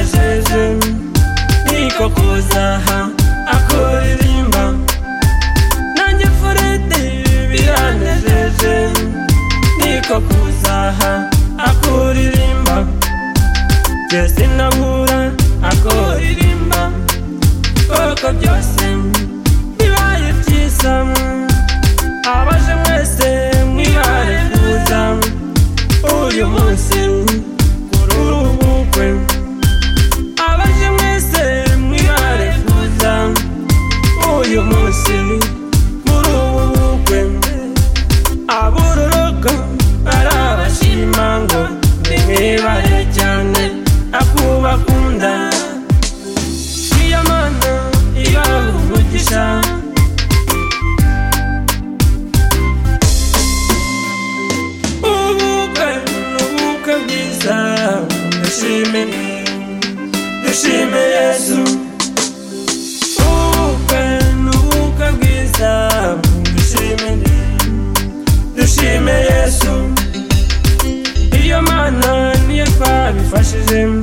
ije niko kuzaha akuririmba nanjye furedi biranejeje niko kuzaha akuririmba byose ndahura akuririmba koko byose bibaye byiza abaje mwese mwibaye kuza uyu munsi kuri uru bukwe abaje mwese mwibaye kuza uyu munsi muri ubu bukwe aburoroka arabashima ngo nimwibare cyane akubakunda niyo mana ibaha umugisha ubukwe ni ubukwe bwiza dushime dushime yesu ubukwe ni ubukwe bwiza dushime dushime yesu iyo mana niyo twabifashijemo